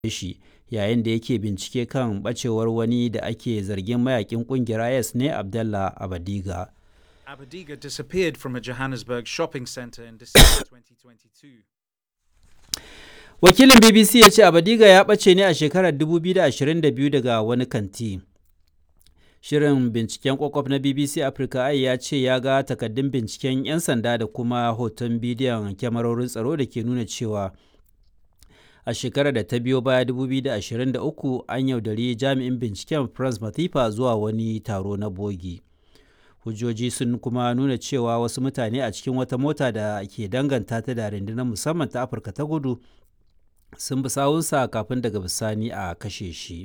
shi yayin da yake bincike kan ɓacewar wani da ake zargin mayakin ƙungiyar IS ne Abdallah Abadiga. Abadiga disappeared from a Johannesburg shopping center in December 2022. Wakilin BBC ya ce Abadiga ya ɓace ne a shekarar 2022 daga wani kanti. Shirin binciken kwakwaf na BBC Africa ai ya ce ya ga takaddun binciken 'yan sanda da kuma hoton bidiyon kyamarorin tsaro da ke nuna cewa a shekarar da ta biyo baya 2023 an yaudari jami'in binciken France Matifa zuwa wani taro na bogi. Hujjoji sun kuma nuna cewa wasu mutane a cikin wata mota da ke danganta ta da rundunar musamman ta Afirka ta kudu sun bi sawunsa kafin daga bisani a kashe shi.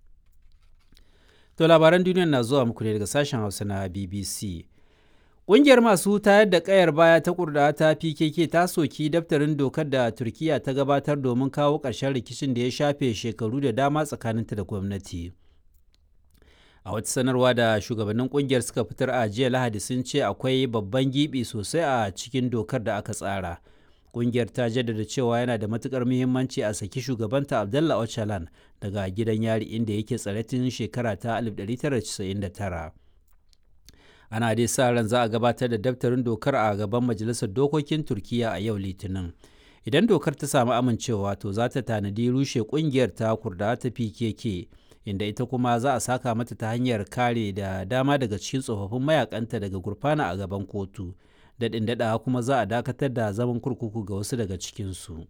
To labaran duniya na zuwa muku ne daga sashen Hausa na BBC. Ƙungiyar masu tayar da ƙayar baya ta kurda ta PKK ta soki daftarin dokar da Turkiyya ta gabatar domin kawo ƙarshen rikicin da ya shafe shekaru da dama tsakaninta da gwamnati. A wata sanarwa da shugabannin ƙungiyar suka fitar a jiya Lahadi sun ce akwai babban gibi sosai a cikin dokar da aka tsara. Ƙungiyar ta jaddada cewa yana da matuƙar muhimmanci a saki shugabanta Abdallah Öcalan daga gidan yari inda yake tsare tun shekara ta 1999. Ana dai sa ran za a gabatar da daftarin dokar a gaban Majalisar Dokokin Turkiyya a yau Litinin. Idan dokar ta samu amincewa to za ta tanadi rushe ƙungiyar ta kurda ta PKK inda ita kuma za a saka mata ta hanyar kare da dama daga cikin tsofaffin mayakanta daga gurfana a gaban kotu. daɗin daɗawa kuma za a dakatar da zaman kurkuku ga wasu daga cikinsu.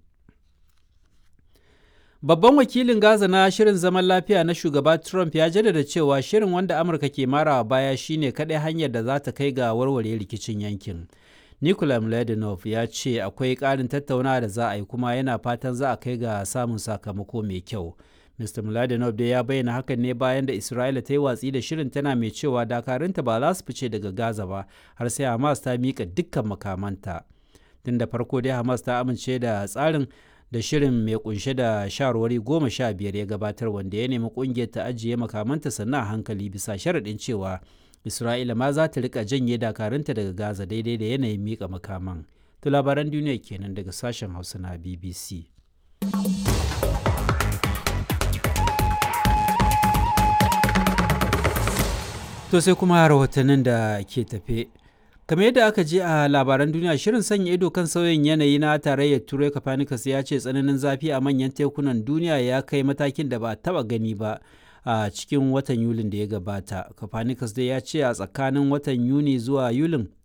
Babban wakilin Gaza na shirin zaman lafiya na shugaba Trump ya jaddada cewa shirin wanda Amurka ke marawa baya shine kaɗai hanyar da za ta kai ga warware rikicin yankin. Nikola Mladenov ya ce akwai ƙarin tattaunawa da za a yi kuma yana fatan za a kai ga samun sakamako mai kyau. Mr. Mladenov dai ya bayyana hakan ne bayan da Isra'ila ta yi watsi da shirin tana mai cewa dakarunta ba za su fice daga Gaza ba har sai Hamas ta mika dukkan makamanta. Tun da farko dai Hamas ta amince da tsarin da shirin mai kunshe da shawarwari goma sha biyar ya gabatar wanda ya nemi kungiyar ta ajiye makamanta sannan a hankali bisa sharaɗin cewa Isra'ila ma za ta rika janye dakarunta daga Gaza daidai da yanayin mika makaman. To labaran duniya kenan daga sashen Hausa na BBC. To sai kuma rahotannin da ke tafe. kamar yadda aka je a labaran duniya shirin sanya ido kan sauyin yanayi na tarayyar turai copernicus ya ce tsananin zafi a manyan tekunan duniya ya kai matakin da ba taba gani ba a cikin watan yulin da ya gabata copernicus dai ya ce a tsakanin watan yuni zuwa yulin